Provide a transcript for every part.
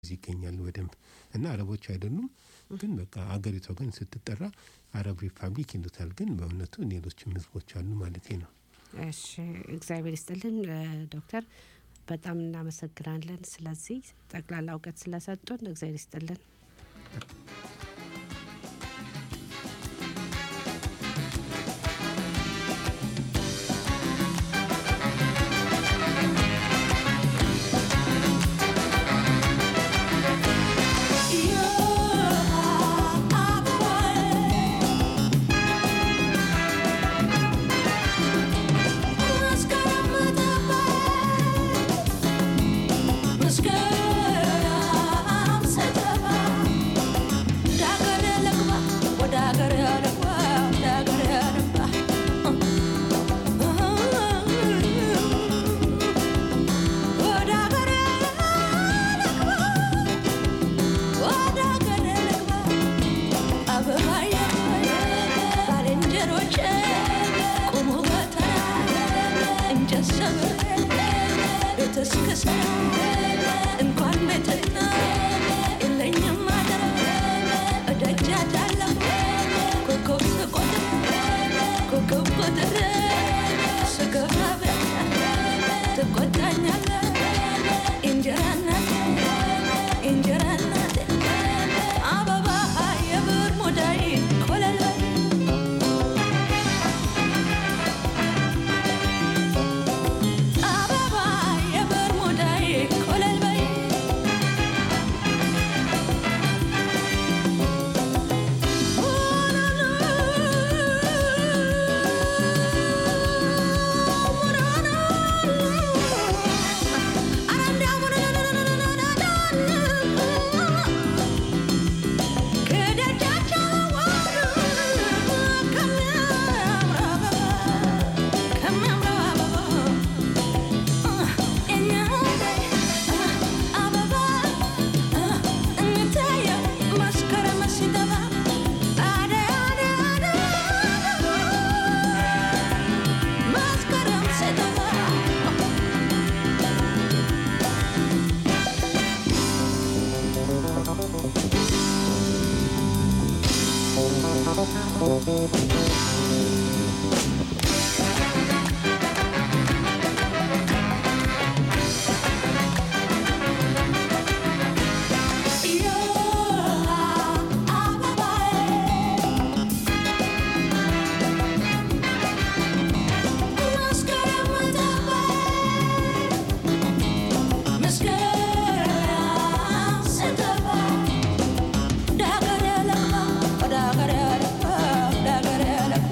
ይገኛሉ በደንብ እና አረቦች አይደሉም። ግን በቃ አገሪቷ ግን ስትጠራ አረብ ሪፐብሊክ ይሉታል። ግን በእውነቱ ሌሎችም ህዝቦች አሉ ማለቴ ነው። እሺ እግዚአብሔር ይስጥልን ዶክተር በጣም እናመሰግናለን። ስለዚህ ጠቅላላ እውቀት ስለሰጡን እግዚአብሔር ይስጥልን። እንኳን ቤትና የለኝም አደራ እደጃታለሁ ኮከብ ስቆጥር ኮከብ ቆጥር ስገባ ትቆጣኛለህ እንጀራ እናቴ እንጀራ እናቴ አበባ የብር ሙዳይ ኮለል በል አበባ የብር ሙዳይ ኮለል በይ Dagare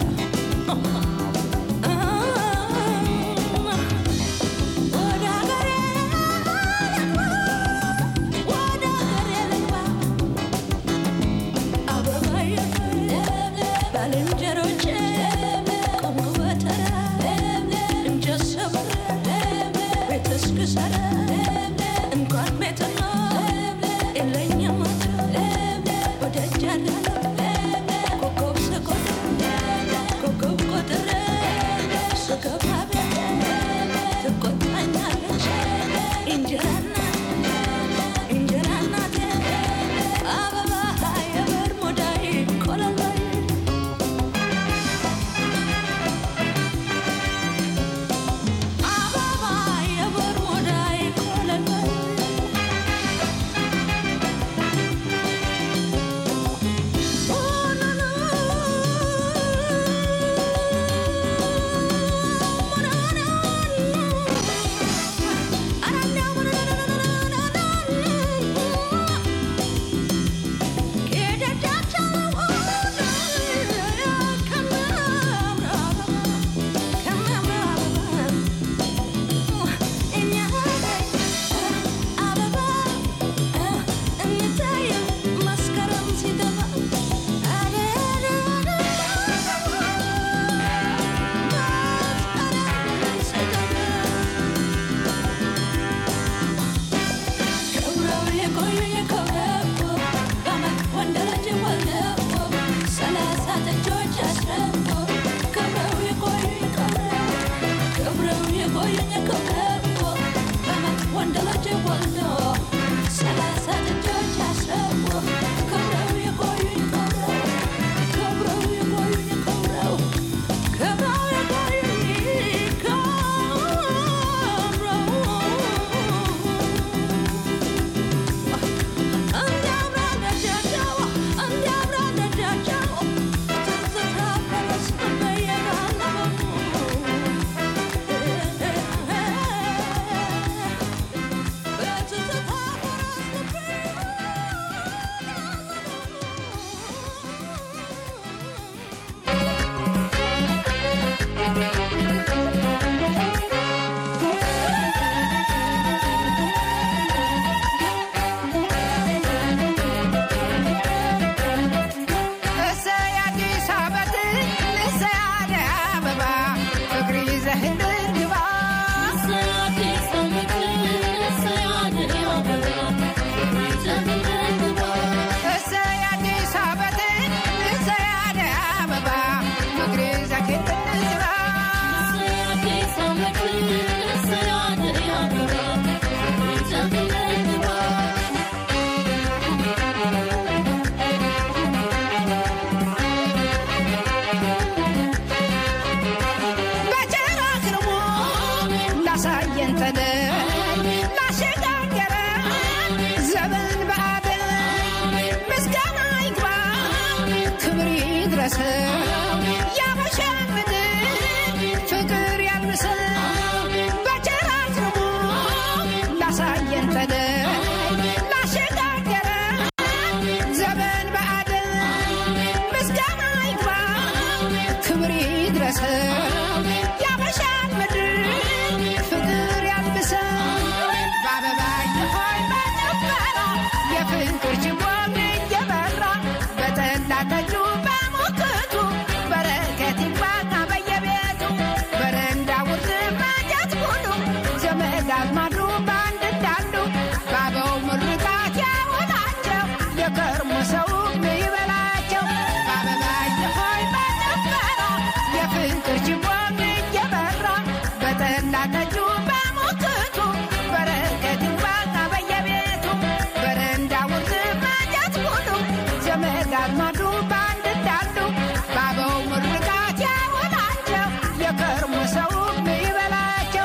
ዘመን በአደል ምስጋና ይግባ ክብር ይድረሰው ያበሻ ምድር ፍቅር ያልብሰው በቸር አዝንቦ ላሳየን ጠለይ ላሸጋገረ ዘመን በአደል ምስጋና ይግባ ክብር ይድረሰው ያበሻ ምድር ፍቅር ያልብሰው በአበባ ሆይ በጭፈራ የፍቅር ችቦም እየበራ በጠላ ጠጁ በሙክቱ በረከት ይግባና በየቤቱ በረንዳ ውርድ ማጀት ሁሉ ዘመድ አዝማዱ በአንድ እንዳሉ በአበው ምርቃት ያውላቸው የከርሞ ሰው ይበላቸው በአበባየ ሆይ በጭፈራ የፍቅር ችቦም እየበራ በጠላ ጠጁ በሙክቱ በረከት ይግባና በየቤቱ በረንዳ ውርድ ማጀት ሁሉ ዘመድ አዝማዱ በአንድ እንዳሉ በአበው ምርቃት ያውላቸው የከርሞ ሰው ይበላቸው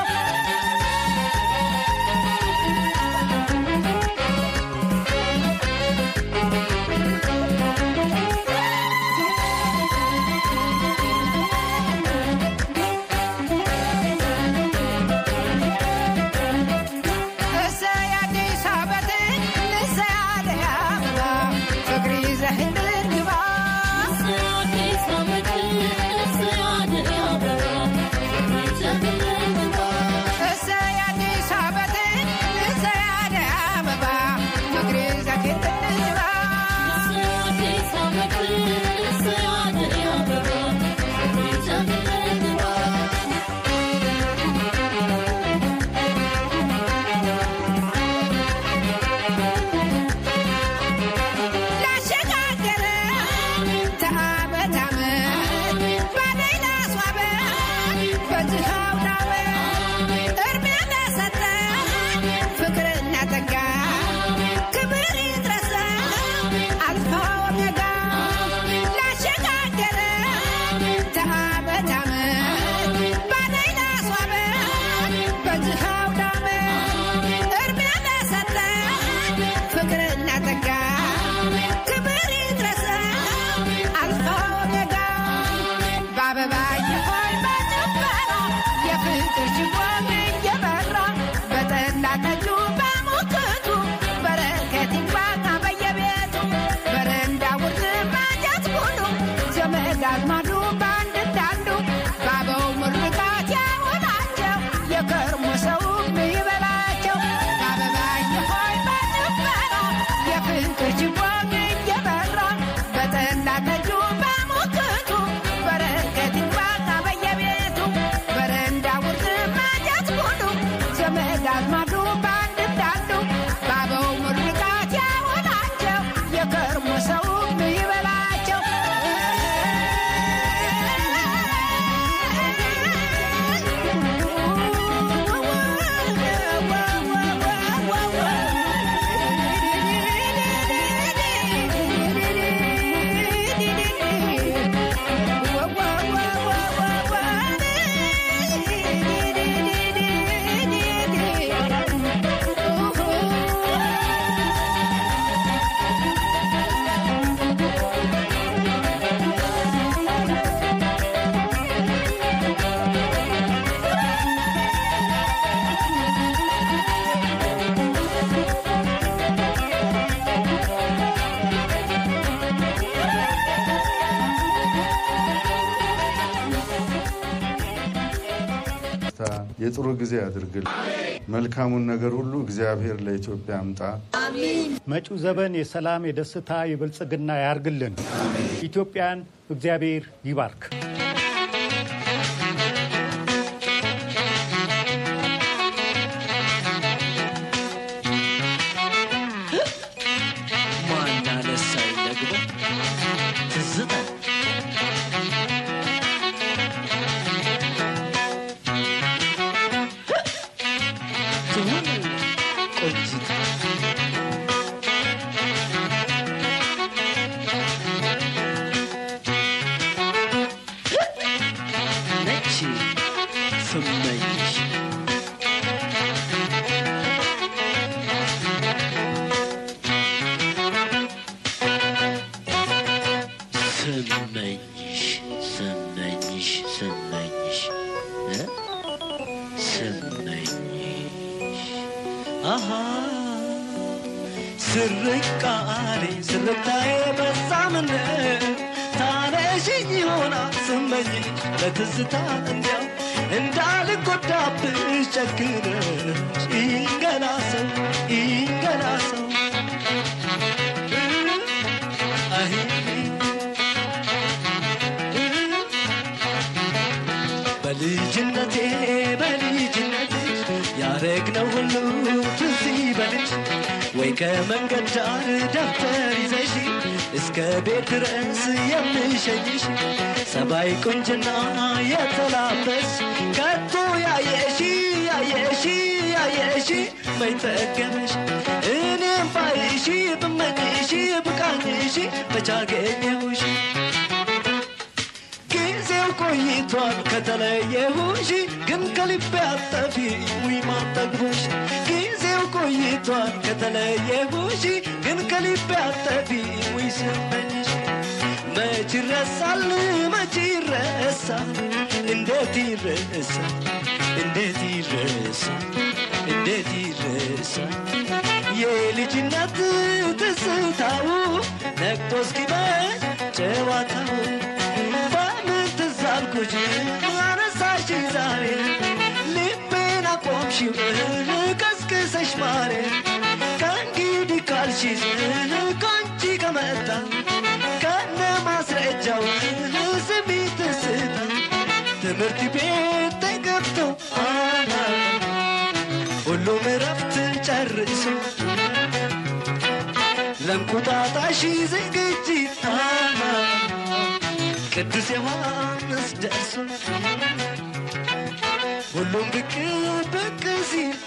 እሰይ አዲስ ዓመትን እሰይ አደይ አበባ ፍቅር ይዘህ እንድንግባ እሰይ አዲስ ዓመትን እሰይ አደይ አበባ ፍቅር ይዘህ እንድንግባ ላሸጋገረ ተዓመት ዓመት ባደይ ላስዋበ በዚህ አውደ ዓመት እድሜ ለሰጠ ፍቅርና ጸጋ ክብር ይድረሰው አልፋ ኦሜጋ ላሸጋገረ ተዓመት ዓመት ባደይ ላስዋበ በዚህ አውደ ዓመት እድሜ ለሰጠ ፍቅርና ጸጋ ክብር ይድረሰው አልፋ ኦሜጋ በአበባየ ሆይ በጭፈራ የፍቅር ችቦም እየበራ በጠላ ጠጁ በሙክቱ በረከት ይግባና በየቤቱ በረንዳ ውርድ ማጀት ሁሉ ዘመድ አዝማዱ በአንድ እንዳሉ በአበው ምርቃት ያውላቸው የከርሞ ሰው ይበላቸው በአበባየ ሆይ በጭፈራ የፍቅር ችቦም እየበራ በጠላ ጠጁ በሙክቱ በረከት ይግባና በየቤቱ በረንዳ ውርድ ማጀት ሁሉ ዘመድ አዝማዱ በአንድ እንዳሉ በአበው ምርቃት ያውላቸው የከርሞ ሰው ይበላቸው የጥሩ ጊዜ ያድርግል። መልካሙን ነገር ሁሉ እግዚአብሔር ለኢትዮጵያ አምጣ። መጪው ዘመን የሰላም፣ የደስታ፣ የብልጽግና ያርግልን። ኢትዮጵያን እግዚአብሔር ይባርክ። ማናነሳኝ ደግሞ ትዝታ ትሁን ቆንጂት ስርቃኔ ስርታዬ በዛ ምን ታነሽኝ ይሆናል ስመኝሽ ለትዝታ እንዲያው እንዳልጎዳብሽ ጨክነሽ ይንገላ ሰው ይንገላ ሰው አይ በልጅነቴ በልጅነቴ ያረግነው ሁሉ ትዝ ይበልሽ ወይ ከመንገድ ዳር ደብተር ይዘሽ እስከ ቤት ድረስ የምሸኝሽ ሰባይ ቁንጅና የተላበስ ከቶ ያየሺ ያየሺ ያየሺ መይጠገበሽ እኔም ባይሺ ብመኝሺ ብቃኝሺ በቻገኘሁሽ ጊዜው ቆይቷል ከተለየሁሽ ግን ከልቤ አጠፊ ውይ ማጠግቦሽ ጊዜው ቆይቷል ከተለየሁሽ ግን ከልቤ አጠፊ ውይ ስመኝሽ መች ይረሳል መች ይረሳል እንዴት ይረሳል እንዴት ይረሳል እንዴት ይረሳል የልጅነት ትዝታው ነቅቶ እስኪመሽ ጨዋታው በምን ትዝ አልኩሽ አነሳሽ ዛሬ ልቤን አቆምሽው ቀስቅሰሽ ማሬ ከእንግዲህ ካልሽስ ከአንቺ ከመጣ ከነ ማስረጃው ስሚ ትስታ ትምህርት ቤት ተገብቶ ሁሉም እረፍት ጨርሶ ለእንቁጣጣሽ ዝግጅት ቅዱስ ዮሐንስ ደርሶ ሁሉም ብቅ ብቅ ሲል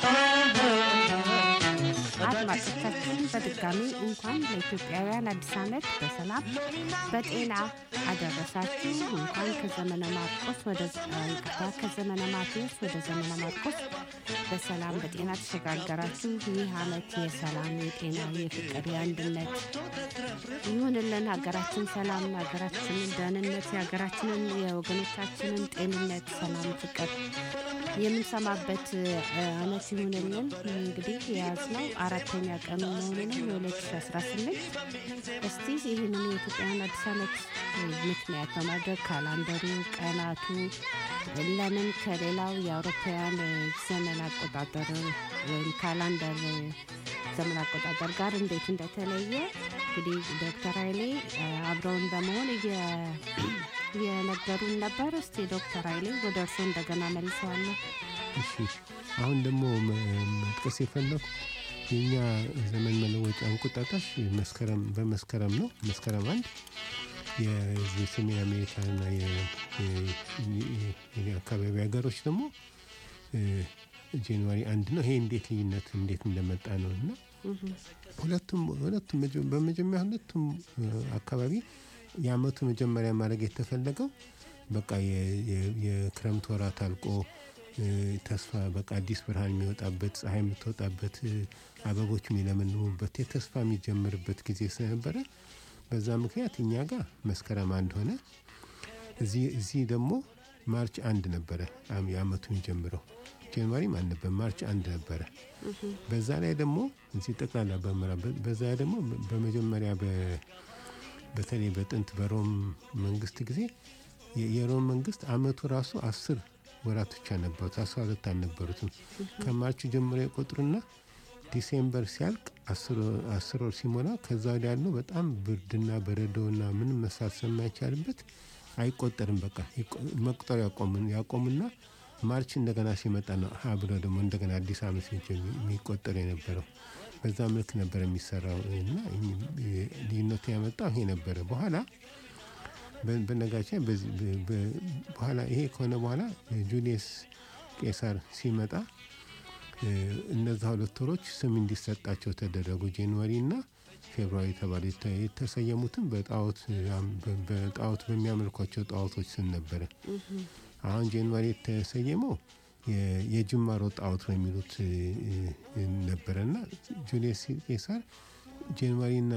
አድማጮቻችን በድጋሚ እንኳን ለኢትዮጵያውያን አዲስ ዓመት በሰላም በጤና አደረሳችሁ። እንኳን ከዘመነ ማርቆስ ወደ ይቅርታ ከዘመነ ማቴዎስ ወደ ዘመነ ማርቆስ በሰላም በጤና ተሸጋገራችሁ። ይህ ዓመት የሰላም፣ የጤና፣ የፍቅር፣ የአንድነት ይሁንልን። ሀገራችን ሰላም፣ ሀገራችንን ደህንነት፣ የሀገራችንን የወገኖቻችንን ጤንነት፣ ሰላም፣ ፍቅር የምንሰማበት አመት ይሁንልን። እንግዲህ የያዝነው አራተኛ ቀኑ መሆኑ ነው የ2018 እስቲ ይህንን የኢትዮጵያን አዲስ ዓመት ምክንያት በማድረግ ካላንደሩ፣ ቀናቱ ለምን ከሌላው የአውሮፓውያን ዘመን አቆጣጠር ወይም ካላንደር ዘመን አቆጣጠር ጋር እንዴት እንደተለየ እንግዲህ ዶክተር ኃይሌ አብረውን በመሆን የነገሩን ነበር። እስቲ ዶክተር ኃይሌ ወደ እርስዎ እንደገና መልሰዋለሁ። እሺ አሁን ደግሞ መጥቀስ የፈለኩ የእኛ ዘመን መለወጫ እንቁጣጣሽ መስከረም በመስከረም ነው። መስከረም አንድ የሰሜን አሜሪካና የአካባቢ ሀገሮች ደግሞ ጃንዋሪ አንድ ነው። ይሄ እንዴት ልዩነት እንዴት እንደመጣ ነው እና ሁለቱም ሁለቱም በመጀመሪያ ሁለቱም አካባቢ የአመቱ መጀመሪያ ማድረግ የተፈለገው በቃ የክረምት ወራት አልቆ ተስፋ በቃ አዲስ ብርሃን የሚወጣበት ፀሐይ የምትወጣበት አበቦች የሚለመልሙበት የተስፋ የሚጀምርበት ጊዜ ስለነበረ በዛ ምክንያት እኛ ጋር መስከረም አንድ ሆነ። እዚህ ደግሞ ማርች አንድ ነበረ የአመቱ የሚጀምረው። ጃንዋሪም አልነበር፣ ማርች አንድ ነበረ። በዛ ላይ ደግሞ እዚህ ጠቅላላ በምዕራብ በዛ ላይ ደግሞ በመጀመሪያ በተለይ በጥንት በሮም መንግስት ጊዜ የሮም መንግስት አመቱ ራሱ አስር ወራት ብቻ ነበሩት፣ አስራ ሁለት አልነበሩትም። ከማርች ጀምሮ የቆጥሩና ዲሴምበር ሲያልቅ አስር ወር ሲሞላ ከዛ ወዲያ ያለው በጣም ብርድና በረዶና ምንም መስራት ስለማይቻልበት አይቆጠርም። በቃ መቁጠር ያቆሙና ማርች እንደገና ሲመጣ ነው ሀ ብሎ ደግሞ እንደገና አዲስ አመት የሚቆጠር የነበረው። በዛ መልክ ነበር የሚሰራው እና ልዩነቱ ያመጣው ይሄ ነበረ። በኋላ በነጋችን በኋላ ይሄ ከሆነ በኋላ ጁሊየስ ቄሳር ሲመጣ እነዛ ሁለት ወሮች ስም እንዲሰጣቸው ተደረጉ። ጃንዋሪ እና ፌብሩዋሪ ተባለ። የተሰየሙትም በጣዖት በሚያመልኳቸው ጣዖቶች ስም ነበረ። አሁን ጃንዋሪ የተሰየመው የጅማሮ ጣዖት ነው የሚሉት ነበረና ጁሊየስ ቄሳር ጃንዋሪና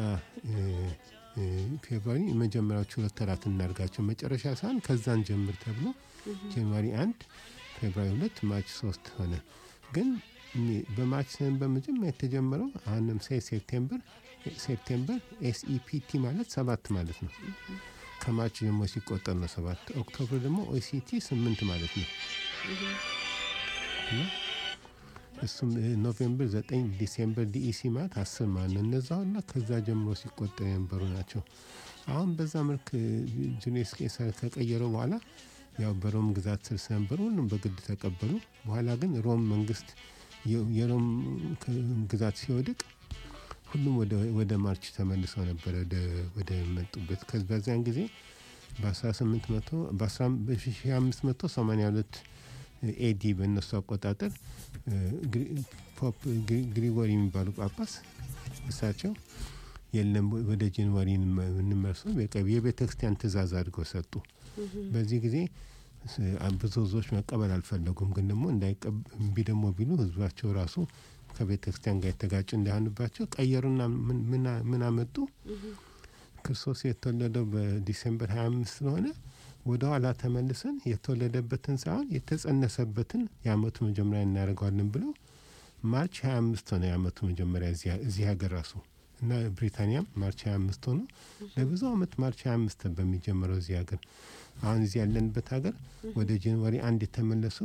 ፌብሩዋሪ የመጀመሪያዎቹ ሁለት ወራት እናድርጋቸው መጨረሻ ሳይሆን ከዛን ጀምር ተብሎ ጃንዋሪ አንድ ፌብሩዋሪ ሁለት ማርች ሶስት ሆነ። ግን በማርች በመጀመሪያ የተጀመረው አሁን ለምሳሌ ሴፕቴምበር ሴፕቴምበር ኤስኢፒቲ ማለት ሰባት ማለት ነው። ከማርች ደግሞ ሲቆጠር ነው ሰባት። ኦክቶበር ደግሞ ኦሲቲ ስምንት ማለት ነው። እና እሱም እ፣ ኖቬምበር ዘጠኝ ዲሴምበር ዲኢሲ ማለት አስር ማለት ነው። እነዛው እና ከዛ ጀምሮ ሲቆጠር የነበሩ ናቸው። አሁን በዛ መልክ እ፣ ጁሊየስ ቄሳር ከቀየረው በኋላ ያው በሮም ግዛት ስር ስለነበሩ ሁሉም በግድ ተቀበሉ። በኋላ ግን ሮም መንግስት የ- የሮም ክ- ግዛት ሲወድቅ ሁሉም ወደ ወደ ማርች ተመልሰው ነበረ ወደ- ወደ መጡበት ከ- በዚያን ጊዜ በ1800 በ1582 ኤዲ በእነሱ አቆጣጠር እ፣ ግሪ- ፖፕ ግሪ- ግሪጎሪ የሚባሉ ጳጳስ እሳቸው የለም ወደ ጃንዋሪ እንመርሱ የቤተ ክርስቲያን ትእዛዝ አድርገው ሰጡ። በዚህ ጊዜ ስ- ብዙ ህዝቦች መቀበል አልፈለጉም። ግን ደግሞ እንዳይቀብ- እምቢ ደግሞ ቢሉ ህዝባቸው ራሱ ከቤተ ክርስቲያን ጋር የተጋጭ እንዳይሆንባቸው ቀየሩና ምን- ምን- ምን አመጡ? ክርስቶስ የተወለደው በዲሴምበር 25 ስለሆነ ወደ ኋላ ተመልሰን የተወለደበትን ሳይሆን የተጸነሰበትን የአመቱ መጀመሪያ እናደርገዋለን ብለው ማርች 25 ሆነ የአመቱ መጀመሪያ እዚያ- እዚህ ሀገር ራሱ እና ብሪታንያም ማርች 25 ሆኖ ለብዙ አመት ማርች 25 በሚጀምረው እዚህ ሀገር አሁን እዚህ ያለንበት ሀገር ወደ ጃንዋሪ አንድ የተመለሰው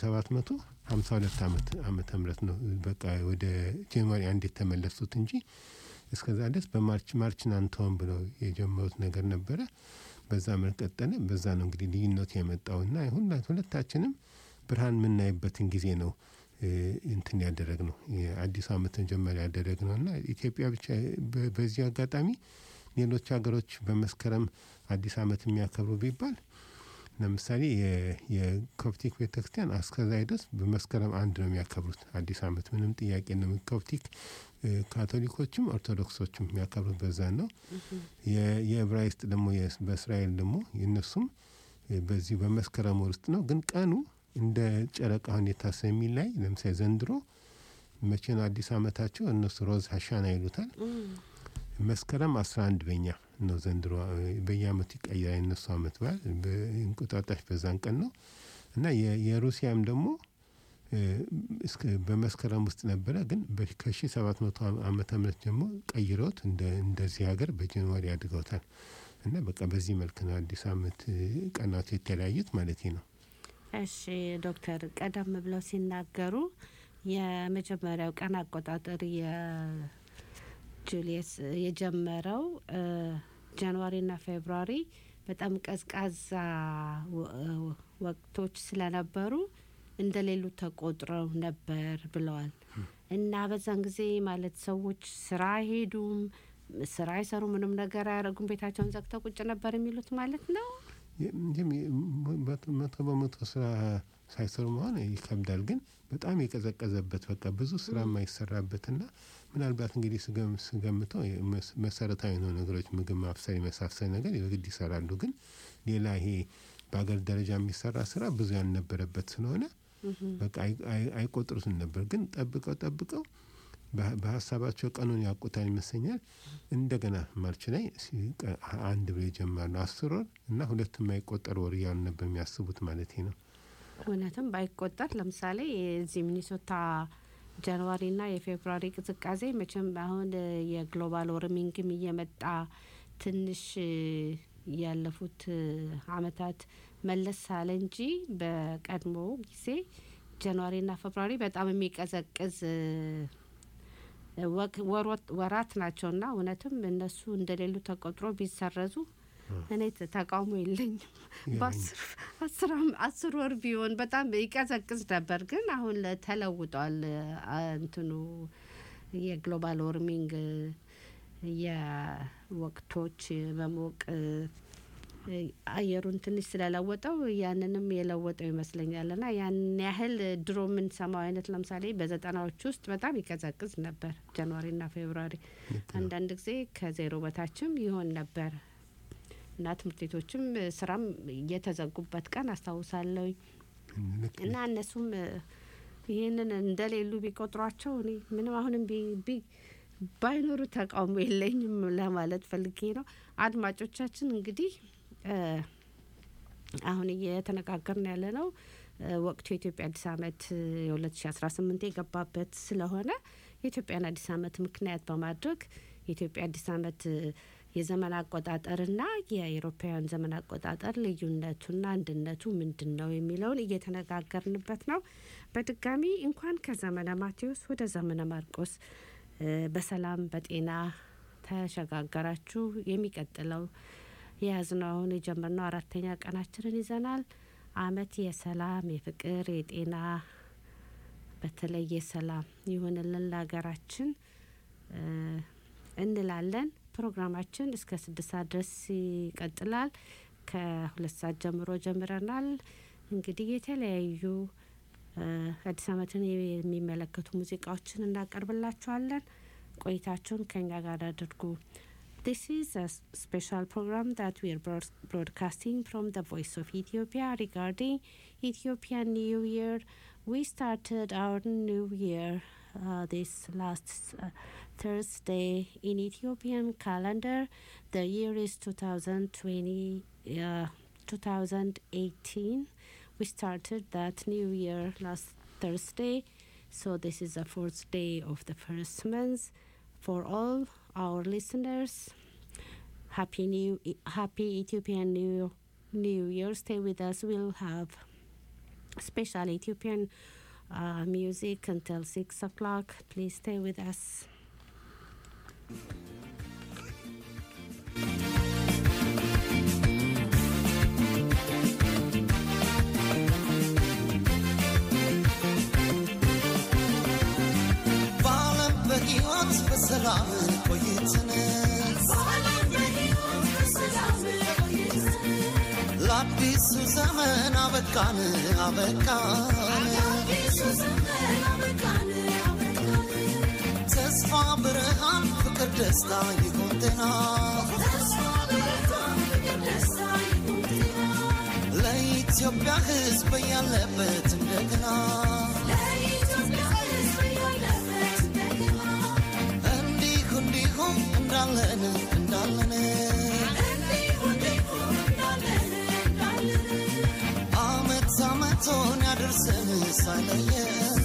በ1752 ዓመት ዓመተ ምህረት ነው። በቃ ወደ ጃንዋሪ አንድ የተመለሱት እንጂ እስከዛ ድረስ በማርች ማርችን አንተውም ብለው የጀመሩት ነገር ነበረ። በዛ መልክ ቀጠለ። በዛ ነው እንግዲህ ልዩነቱ የመጣው እና ሁላ- ሁለታችንም ብርሃን የምናይበትን ጊዜ ነው እ፣ እንትን ያደረግ ነው የአዲሱ ዓመት መጀመሪያ ያደረግ ነው እና ኢትዮጵያ ብቻ በ- በዚህ አጋጣሚ ሌሎች ሀገሮች በመስከረም አዲስ ዓመት የሚያከብሩ ቢባል ለምሳሌ የ- የኮፕቲክ ቤተክርስቲያን እስከዛ ድረስ በመስከረም አንድ ነው የሚያከብሩት አዲስ ዓመት ምንም ጥያቄ ነው። ኮፕቲክ እ፣ ካቶሊኮችም ኦርቶዶክሶችም የሚያከብሩት በዛ ነው። የ- የዕብራይስጥ ደግሞ የስ- በእስራኤል ደግሞ የእነሱም እ፣ በዚህ በመስከረም ወር ውስጥ ነው። ግን ቀኑ እንደ ጨረቃ ሁኔታ ስለሚላይ ለምሳሌ ዘንድሮ መቼ ነው አዲስ ዓመታቸው? እነሱ ሮዝ ሀሻና ይሉታል። መስከረም 11 በኛ ነው ዘንድሮ እ፣ በየአመቱ ይቀየራል። የነሱ አመት በዓል በእንቁጣጣሽ በዛን ቀን ነው እና የ- የሩሲያም ደግሞ እ፣ እስከ በመስከረም ውስጥ ነበረ። ግን ከ1700 ዓመተ ምህረት ጀምሮ ቀይረውት እንደ እንደዚህ ሀገር በጃንዋሪ አድርገውታል። እና በቃ በዚህ መልክ ነው አዲስ አመት እ፣ ቀናቱ የተለያዩት ማለት ነው። እሺ ዶክተር ቀደም ብለው ሲናገሩ የመጀመሪያው ቀን አቆጣጠር የጁሊየስ የጀመረው እ፣ ጃንዋሪና ፌብሩዋሪ በጣም ቀዝቃዛ ወ- እ፣ ወቅቶች ስለነበሩ እንደሌሉ ተቆጥረው ነበር ብለዋል። እና በዛን ጊዜ ማለት ሰዎች ስራ አይሄዱም፣ ስራ አይሰሩ፣ ምንም ነገር አያደርጉም፣ ቤታቸውን ዘግተው ቁጭ ነበር የሚሉት ማለት ነው። ይህም መቶ በመቶ ስራ ሳይሰሩ መሆን ይከብዳል። ግን በጣም የቀዘቀዘበት በቃ ብዙ ስራ የማይሰራበትና ምናልባት እንግዲህ ስገም- ስገምተው የመስ- መሰረታዊ የሆኑ ነገሮች ምግብ ማብሰል የመሳሰል ነገር የግድ ይሰራሉ። ግን ሌላ ይሄ በሀገር ደረጃ የሚሰራ ስራ ብዙ ያልነበረበት ስለሆነ በቃ አይ- አይ- አይቆጥሩትም ነበር። ግን ጠብቀው ጠብቀው በ- በሀሳባቸው ቀኑን ያውቁታል ይመስለኛል። እንደገና ማርች ላይ ሲ- ቀ- አንድ ብሎ ይጀምራሉ። አስር ወር እና ሁለት የማይቆጠር ወር እያሉ ነበር የሚያስቡት ማለት ነው። እውነትም ባይቆጠር ለምሳሌ የዚህ ሚኒሶታ ጃንዋሪና የፌብሩዋሪ ቅዝቃዜ መቼም አሁን እ፣ የግሎባል ወርሚንግም እየመጣ ትንሽ እ፣ ያለፉት እ፣ አመታት መለስ አለ እንጂ በቀድሞ ጊዜ ጃንዋሪና ፌብሩዋሪ በጣም የሚቀዘቅዝ እ፣ ወቅ- ወሮት- ወራት ናቸውና እውነትም እነሱ እንደሌሉ ተቆጥሮ ቢሰረዙ እኔ ተ- ተቃውሞ የለኝም። በአስር አስር አም- አስር ወር ቢሆን በጣም ይቀዘቅዝ ነበር። ግን አሁን ለ- ተለውጧል። አ- እንትኑ የግሎባል ዎርሚንግ የወቅቶች መሞቅ እ፣ አየሩን ትንሽ ስለለወጠው ያንንም የለወጠው ይመስለኛል። ና ያን ያህል ድሮ የምንሰማው አይነት ለምሳሌ በዘጠናዎች ውስጥ በጣም ይቀዘቅዝ ነበር ጃንዋሪና ፌብሩዋሪ አንዳንድ ጊዜ ከዜሮ በታችም ይሆን ነበር እና ትምህርት ቤቶችም እ፣ ስራም የተዘጉበት ቀን አስታውሳለሁ። ልክ እና እነሱም እ፣ ይህንን እንደሌሉ ቢቆጥሯቸው እኔ ምንም አሁንም ቢ- ቢ- ባይኖሩ ተቃውሞ የለኝም ለማለት ፈልጌ ነው። አድማጮቻችን እንግዲህ እ፣ አሁን እየተነጋገርን ያለ ነው እ፣ ወቅቱ የኢትዮጵያ አዲስ ዓመት የ2018 የገባበት ስለሆነ የኢትዮጵያን አዲስ ዓመት ምክንያት በማድረግ የኢትዮጵያ አዲስ ዓመት የዘመን አቆጣጠርና የአውሮፓውያን ዘመን አቆጣጠር ልዩነቱና አንድነቱ ምንድን ነው የሚለውን እየተነጋገርንበት ነው። በድጋሚ እንኳን ከዘመነ ማቴዎስ ወደ ዘመነ ማርቆስ በሰላም በጤና ተሸጋገራችሁ። የሚቀጥለው የያዝነው አሁን የጀመርነው አራተኛ ቀናችንን ይዘናል። አመት የሰላም የፍቅር የጤና በተለይ የሰላም ይሁንልን ለሀገራችን እንላለን። ፕሮግራማችን እስከ ስድስት ሰዓት ድረስ ይቀጥላል። ከሁለት ሰዓት ጀምሮ ጀምረናል። እንግዲህ የተለያዩ አዲስ ዓመትን የሚመለከቱ ሙዚቃዎችን እናቀርብላችኋለን። ቆይታችሁን ከኛ ጋር አድርጉ። This is a special program that we are broad- broadcasting from the Voice of Ethiopia regarding Ethiopian New Year. We started our New Year uh, this last uh, Thursday in Ethiopian calendar. The year is 2020, uh, 2018. We started that New Year last Thursday, so this is the fourth day of the first month. For all our listeners, happy new happy Ethiopian New New Year. Stay with us. We'll have special Ethiopian uh, music until six o'clock. Please stay with us. በዓለም በሕይወት በሰላም ቆይትን ለአዲሱ ዘመን አበቃን አበቃን ተስፋ ብርሃን ፍቅር ደስታ ይሁን ጤና ለኢትዮጵያ ሕዝብ ያለበት እንደገና እንዲሁ እንዲሁም እንዳለን እንዳለን አመት አመቶን ያደርሰን ሳይለየን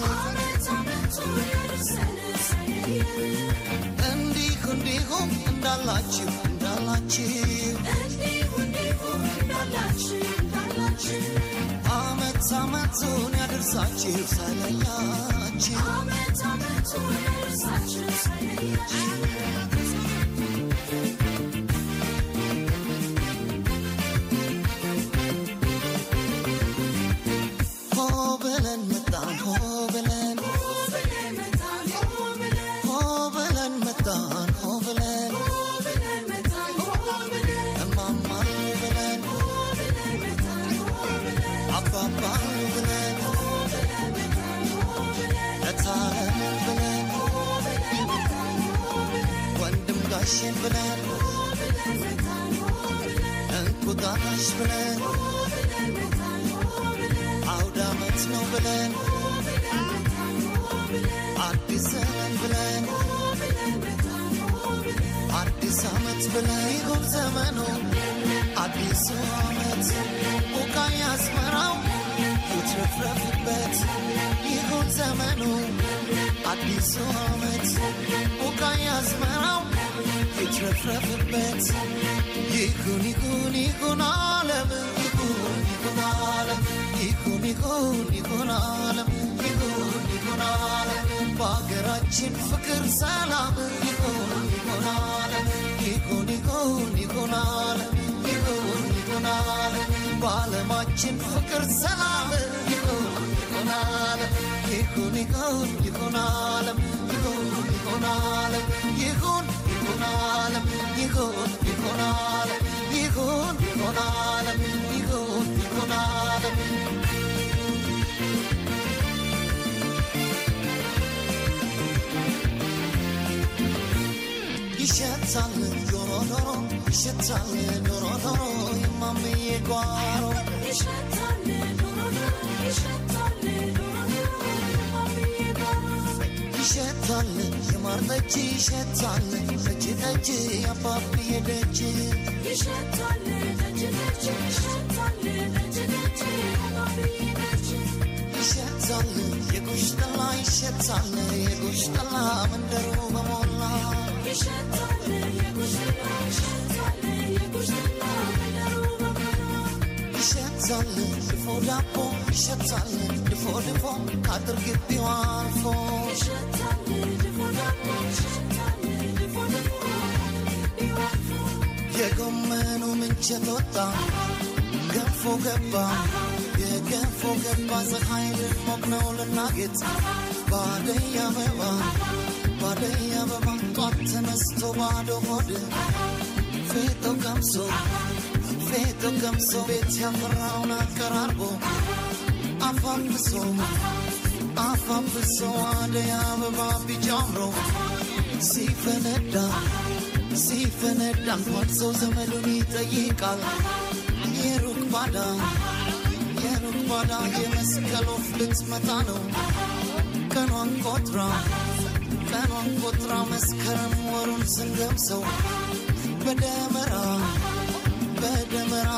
እንዲሁ እንዲሁም እንዳላችሁ እንዳላችሁ አመት አመቱን ያደርሳችሁ ሳይለያችሁ ሆ ብለን መጣን ሆ ብለን ሆ ብለን መጣን ሆ ብለን እማማ ብለን አባባ ብለን እታለም ብለን ወንድም ጋሽን ብለን እንቁጣጣሽ ብለን አውደ ዓመት ነው ብለን አዲስ ዘመን ብለን አዲስ ዓመት ብለን ይሁን ዘመኑ አዲሱ ዓመት ቡቃያ አስመራው ይትረፍረፍበት ይሁን ዘመኑ አዲሱ ዓመት ቡቃያ አስመራው ይትረፍረፍበት ይሁን ይሁን ይሁን ዓለም ይሁን ይሁን ዓለም ይሁን ይሁን ይሁን ዓለም ይሁን ይሁን ዓለም በሀገራችን ፍቅር ሰላም ይሁን ይሁን ዓለም ይሁን ይሁን ይሁን ዓለም ይሁን ይሁን ዓለም በዓለማችን ፍቅር ሰላም ይሁን ይሁን ዓለም ይሁን ይሁን ይሁን ዓለም ይሁን ይሁን ዓለም ይሁን ይሁን ዓለም ይሁን ይሁን ዓለም ይሁን ይሁን ዓለም ይሁን ይሁን ዓለም ይሸታል ዶሮ ዶሮ ይሸታል ዶሮ ዶሮ የማምዬ ጓሮ ይሸታል የማር ጠጅ ይሸታል ጠጅ ጠጅ አባብዬ ደጅ ይሸታል የጉሽ ጠላ ይሸታል የጉሽ ጠላ መንደሩ በሞላ ይሸታል ድፎ ዳቦ ይሸታል ድፎ ድፎ ከአጥር ግቢው አልፎ የጎመኑ ምንቸት ወጣ ገንፎ ገባ የገንፎ ገባ ፀሐይ ልሞቅ ነው ልናጌጥ ባደይ አበባ ባደይ አበባ ጧት ተነስቶ ባዶ ሆድ ፌጦ ቀምሶ ፌጦ ቀምሶ ቤት ያፈራውን አቀራርቦ አፋፍሶ አፋፍሶ አደይ አበባ ቢጫ አምሮ ሲፈነዳ ሲፈነዳ እንኳን ሰው ዘመዱን ይጠይቃል የሩቅ ባዳ የሩቅ ባዳ የመስቀል ወፍ ልትመጣ ነው ቀኗን ቆጥራ ቀኗን ቆጥራ መስከረም ወሩን ስንገምሰው በደመራ በደመራ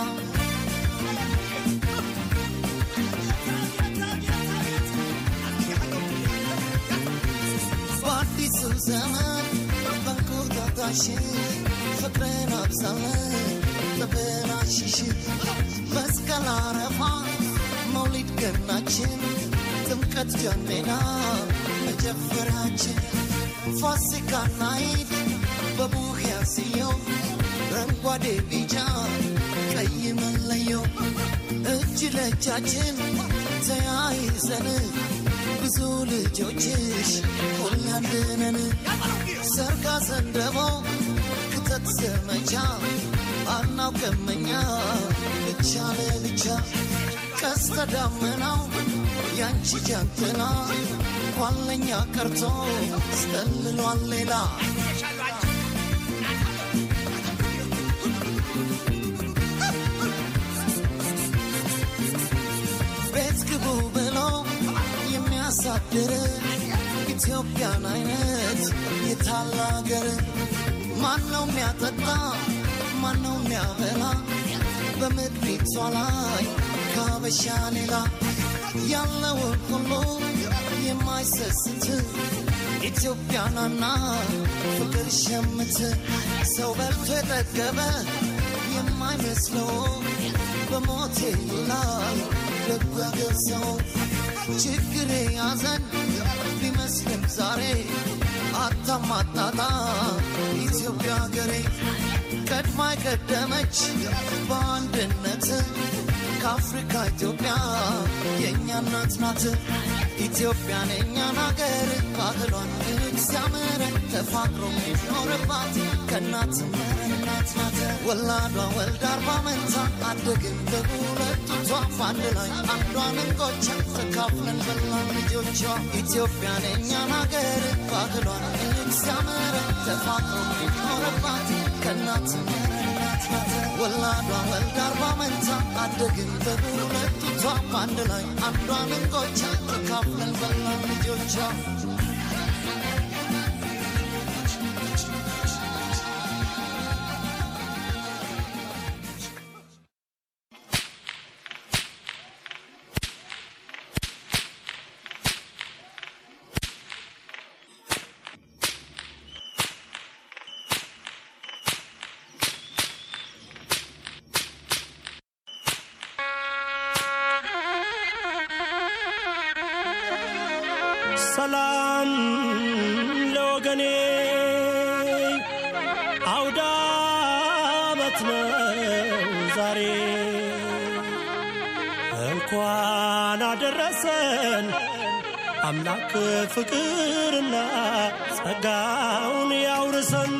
በአዲሱ ዘመን በንቁጣጣሽ ፍቅርን አብዛለን ተበላሽሽ መስቀል አረፋ መውሊድ ገናችን ጥምቀት ጀሜና መጀፈሪያችን ፋሲካና ኢድ በቡሄ ያስየው ረንጓዴ ቢጫ ቀይ መለየው እጅ ለእጃችን ተያይዘን ብዙ ልጆችሽ ሁላንድነን ሰርጋ ዘንደቦ ክተት ዘመቻ አናውቅምኛ ብቻ ለብቻ ቀስተ ዳመናው ያንቺ ጃንጥላ ኋለኛ ቀርቶ ስጠልሏል ሌላ ቤት ግቡ ብሎ የሚያሳድር ኢትዮጵያን አይነት የታላገር ማነው የሚያጠጣ ማነው የሚያበላ በምድሪቷ ላይ ካበሻ ሌላ ያለውን ሁሉ የማይሰስት ኢትዮጵያናና ፍቅር ሸምት ሰው በልቶ የጠገበ የማይመስለው በሞቴ ይላል ደጉ ያገር ሰው ችግሬ ያዘን ቢመስልም ዛሬ አታማጣጣ ኢትዮጵያ ሀገሬ ቀድማ የቀደመች በአንድነት ከአፍሪካ ኢትዮጵያ የእኛ እናት ናት። ኢትዮጵያን የእኛን ሀገር ባህሏን ሲያምር ተፋቅሮ የሚኖርባት ከእናት እናት ናት። ወላዷ ወልዳ አርባ መንታ አደግን በሁለት ጡቷ በአንድ ላይ አንዷን እንጎቻ ተካፍለን በላን ልጆቿ ኢትዮጵያን የእኛን ሀገር ባህሏን ሲያምር ተፋቅሮ የሚኖርባት ከእናት እናት ናት። ወላዷ ወልዳ አርባ መንታ አደግን በሁለት ጡቷ በአንድ ላይ አንዷን እንጎቻ ተካፍለን በላን ልጆቿ ሰላም ለወገኔ አውደ ዓመት ነው ዛሬ እንኳን አደረሰን አምላክ ፍቅርና ጸጋውን ያውርሰን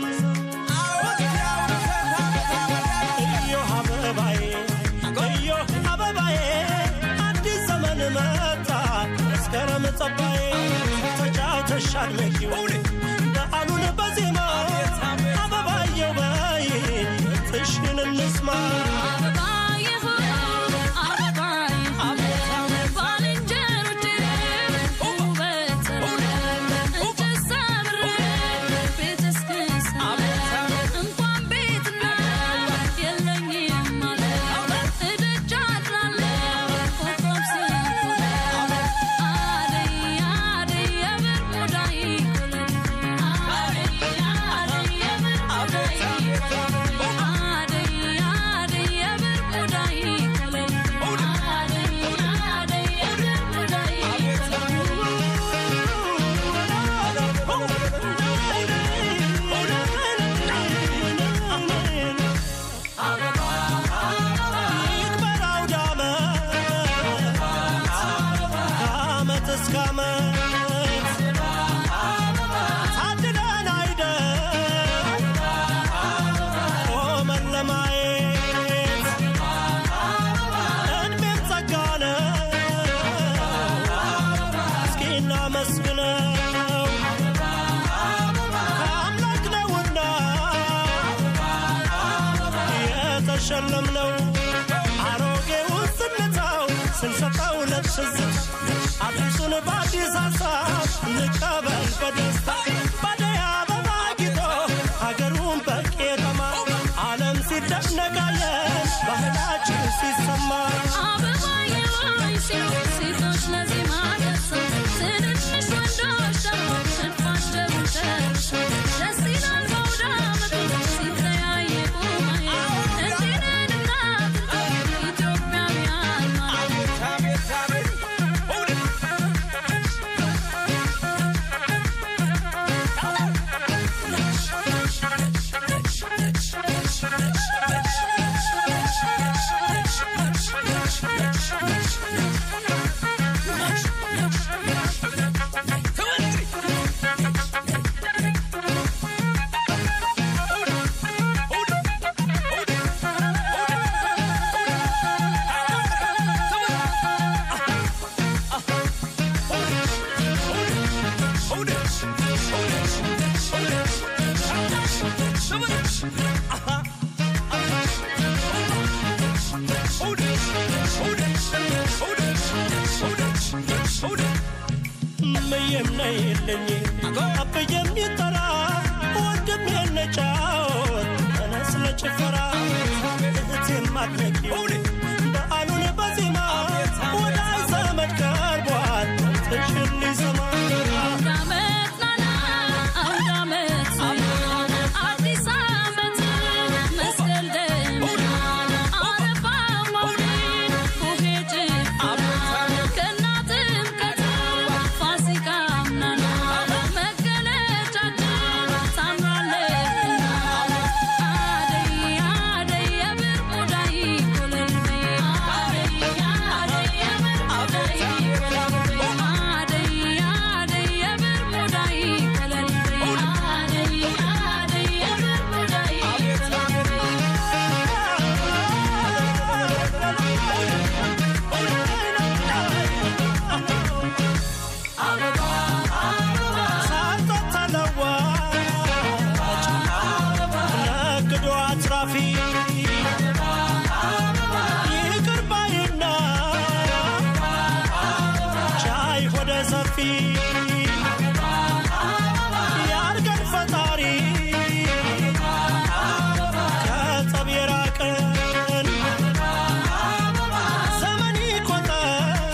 እዮህ አበባዬ እዮህ አበባዬ አዲስ ዘመን መጣ መስከረም ጸባዬ ተጫውተሽ አድመቂው በዓሉን በዜማ አበባየው በይ ጥሽን እንስማ የሸለምነው አሮጌውን ስንተው ስንሰጠው ለትዝት አዲሱን በአዲስ ሀሳብ እንቀበል በደስታ ባደይ አበባ ጊጦ ሀገሩን በቄጠማ ዓለም ሲደነቃየን ባህላችን ሲሰማ አበባዬ ሆይ ሲሉ ሴቶች ለዜማ ደርሰው ትንንሽ ወንዶች ደግሞ ሽንፋቸው ጨርሰው ደስ ይላል በአውደ ዓመቱ ሲተያየቁ ማየት እንዲህ ነን እናት ኢትዮጵያውያን ማለት ምየም ነይልኝ አብዬም ይጠራ ወንድም የነጫወት ተነስ ለጭፈራ እህቴም አድነቂ በዓሉን በዜማ ወዳጅ ዘመድ ቀርቧል ትሽል ሊሰማ አውደ ዓመት ናና አውደ ዓመት አዲስ ዓመት መስቀል ደመና አረፋ መውሊድ ቡሄ ጭፈራ ገና ጥምቀት ፋሲካም ናና መገለጫችን ታምራለችና አደይ አደይ የብር ሙዳይ ኮለል በይ አደይ አደይ የብር ሙዳይ ኮለል በይ አደይ አደይ የብር ሙዳይ ኮለል በይ አደይ አደይ የብር ሙዳይ ኮለል በይ ሳንጠጣ ለዋጭ ነግዶ አትራፊ ይቅር ባይና ቻይ ሆደ ሰፊ ያርገን ፈጣሪ ከጸብ የራቀን ዘመን ይቆጠር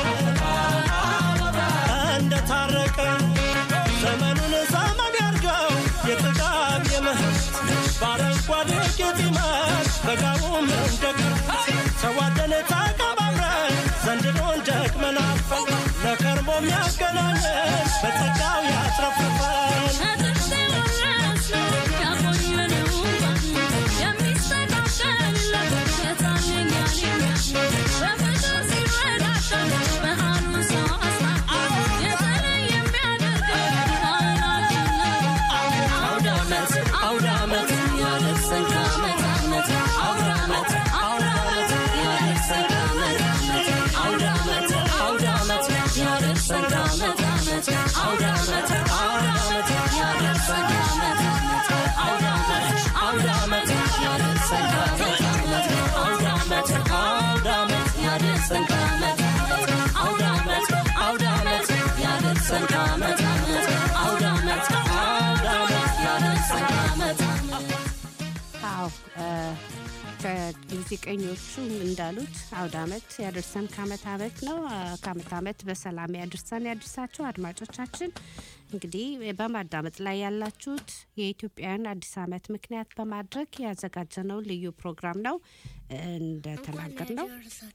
እንደታረቀን ዘመኑን ዘመን ያርገው የጥጋብ የምህረት በአረንጓዴ ጌጥ ይመር በጋውም እንደ ክረምት ተዋደን ተከባብረን ዘንድሮን ደግመናል ለከርሞ የሚያገናኘን በጸጋው ያትረፍርፈን አዎ እ፣ ከሙዚቀኞቹ እንዳሉት አውደ ዓመት ያደርሰን ከአመት አመት ነው። አ፣ ከአመት አመት በሰላም ያደርሰን ያደርሳችሁ አድማጮቻችን። እንግዲህ በማዳመጥ ላይ ያላችሁት የኢትዮጵያን አዲስ አመት ምክንያት በማድረግ ያዘጋጀነው ልዩ ፕሮግራም ነው። እንደተናገር ነው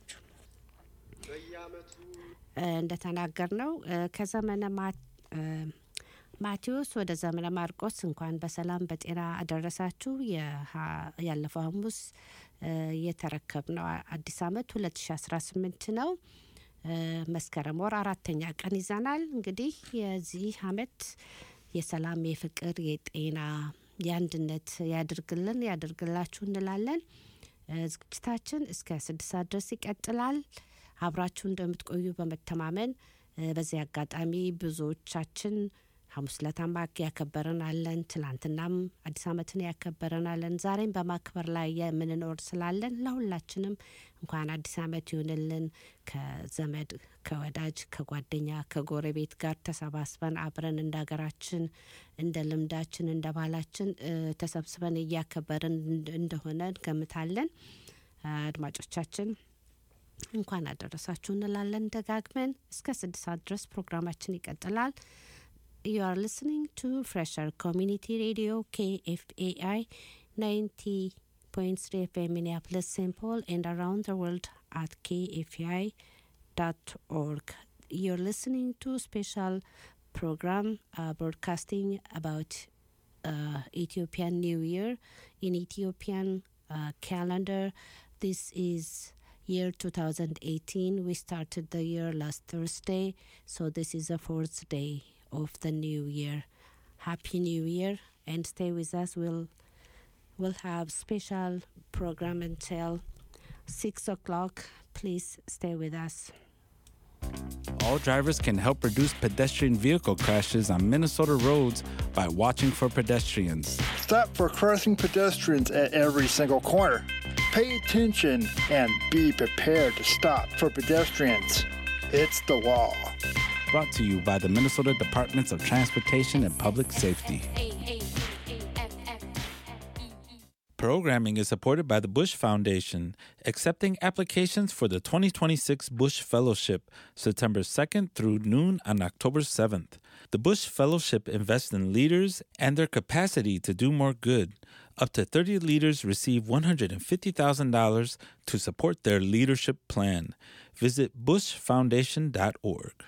እንደተናገር ነው ከዘመነ ማ- እ፣ ማቴዎስ ወደ ዘመነ ማርቆስ እንኳን በሰላም በጤና አደረሳችሁ። የሀ- ያለፈው ሐሙስ እ፣ የተረከብነው አዲስ አመት 2018 ነው። እ፣ መስከረም ወር አራተኛ ቀን ይዘናል። እንግዲህ የዚህ አመት የሰላም፣ የፍቅር፣ የጤና፣ የአንድነት ያድርግልን ያድርግላችሁ እንላለን። እ፣ ዝግጅታችን እስከ ስድስት ሰዓት ድረስ ይቀጥላል። አብራችሁ እንደምትቆዩ በመተማመን እ፣ በዚህ አጋጣሚ ብዙዎቻችን ሐሙስ ለታም ያከበረን አለን። ትላንትናም አዲስ ዓመትን ያከበረን አለን። ዛሬም በማክበር ላይ የምንኖር ስላለን ለሁላችንም እንኳን አዲስ ዓመት ይሁንልን። ከዘመድ ከወዳጅ ከጓደኛ ከጎረቤት ጋር ተሰባስበን አብረን እንደ ሀገራችን እንደ ልምዳችን እንደ ባህላችን እ፣ ተሰብስበን እያከበርን እንድ- እንደሆነ እንገምታለን። አድማጮቻችን እንኳን አደረሳችሁ እንላለን ደጋግመን። እስከ ስድስት ሰዓት ድረስ ፕሮግራማችን ይቀጥላል። You are listening to Fresher Community Radio KFAI 90.3 FM Minneapolis, St. Paul, and around the world at kfai.org. You're listening to special program uh, broadcasting about uh, Ethiopian New Year in Ethiopian uh, calendar. This is year 2018. We started the year last Thursday, so this is the fourth day of the new year. Happy New Year and stay with us. We'll we'll have special program until six o'clock. Please stay with us. All drivers can help reduce pedestrian vehicle crashes on Minnesota roads by watching for pedestrians. Stop for crossing pedestrians at every single corner. Pay attention and be prepared to stop for pedestrians. It's the law. Brought to you by the Minnesota Departments of Transportation and Public Safety. Programming is supported by the Bush Foundation, accepting applications for the 2026 Bush Fellowship, September 2nd through noon on October 7th. The Bush Fellowship invests in leaders and their capacity to do more good. Up to 30 leaders receive $150,000 to support their leadership plan. Visit bushfoundation.org.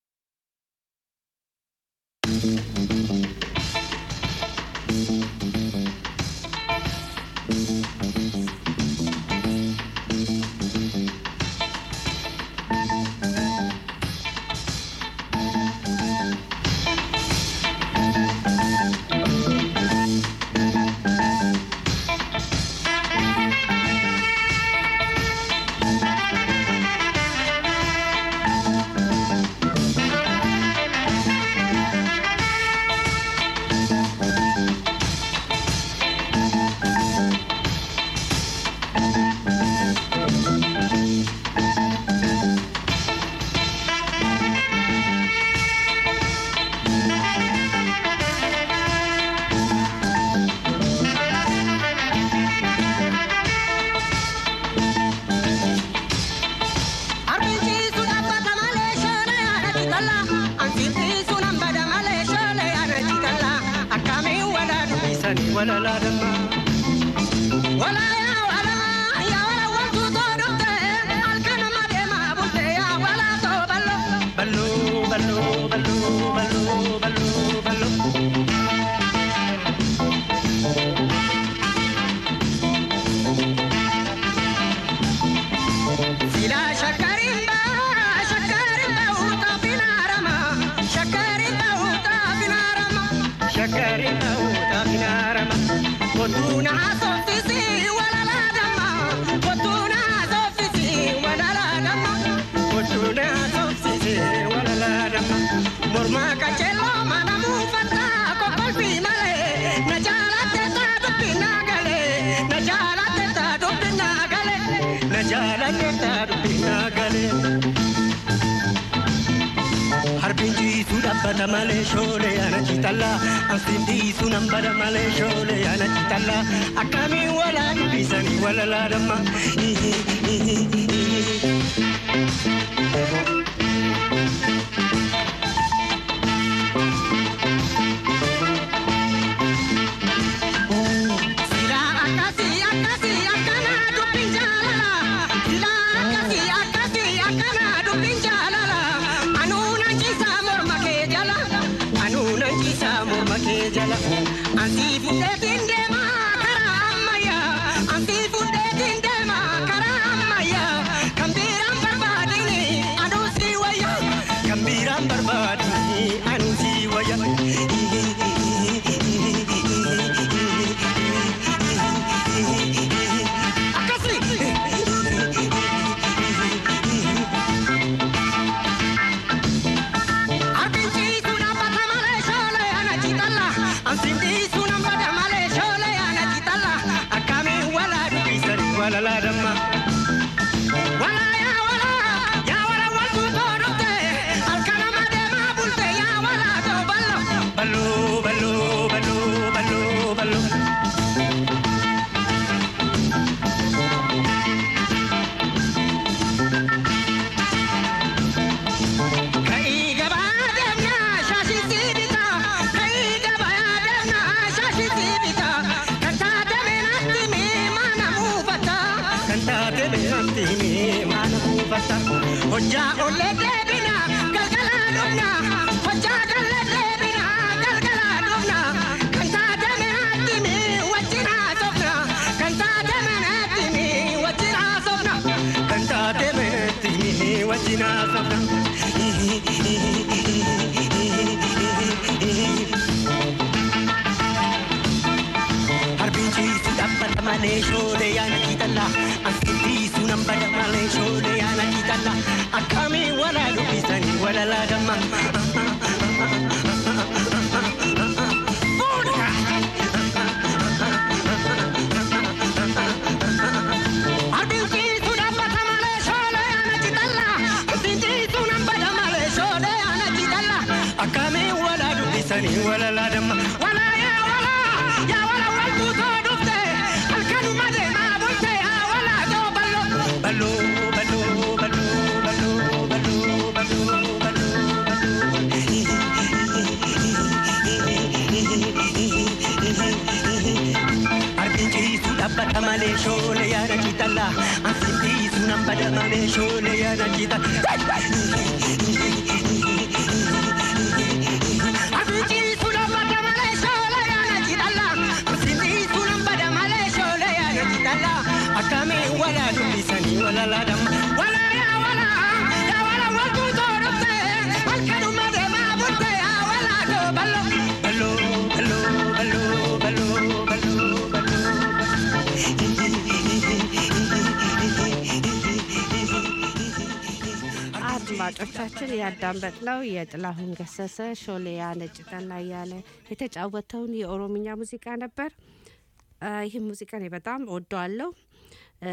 Bada male shole ana chitalla Ansindi sunan bada male shole ana chitalla Akami wala bisani wala la dama Sila akasi akasi akana dupin jalala Sila akasi akasi akana dupin jalala Anu nanchisa morma ke jala Anu nanchisa morma ke jala Ansi fude tinde ma karamaya Ansi fude tinde ma karamaya Kambiram barbadini anu ወለላ ደማ ወላ ያ ወላ ያ ወላ ወልቱ ቶዶቴ አልከነማ ደማ ቡልቴ ያ ወላ ቶ በሎ በሎ በሎ በሎ በሎ በሎ ከኢ ገባ ደምና ሻሺቲ ቢታ ከኢ ገባ ደምና ሻሺቲ ቢታ ከንታ ደሜናቲ ሚ ማነሙ ፈታ ከንታ ደሜናቲ ሚ ማነሙ ፈታ ሆጃ ኦሌ ደቢና ገልገላ ዱብና ሆጃ ገለ ደቢና ገልገላ ዱብና ከንታ ደሜናቲ ሚ ወጅና ሶፍና ከንታ ደሜናቲ ሚ ወጅና ሶፍና ከንታ ደሜናቲ ሚ ወጅና ሶፍና Harbiinchiisu dhaabbata malee shoolee yaana kiitalla. Ansiitiisu nambada malee shoolee yaana kiitalla. Akkamiin walaa dubbisanii walalaa damma. Harbiinchiisu dhaabbata malee shoolee yaana kiitalla. Ansiitiisu nambada malee shoolee yaana kiitalla. Akkamiin walaa dubbisanii walalaa damma. Walaa yaa walaa yaa walaa waltuu too dhufte halkanuma deemaa bulte yaa walaa too ballo. Ballo ballo ballo ballo ballo ballo ballo Arbiin ciisu dhaabbata malee shoolee yaada kiitalla. Ansiin ciisu nan bada malee shoolee yaada kiitalla. Akkamii walaa dubbisanii walalaa damma. Walaa yaa walaa yaa walaa waltuu too dhufte halkanuma deemaa bulte yaa walaa too ballo. Ballo ballo ballo ballo ballo ballo. አድማጮቻችን ያዳመጥነው የጥላሁን ገሰሰ ሾሌያ ነጭ ጠላ እያለ የተጫወተውን የኦሮምኛ ሙዚቃ ነበር። አ፣ ይህ ሙዚቃ እኔ በጣም ወደዋለሁ። እ፣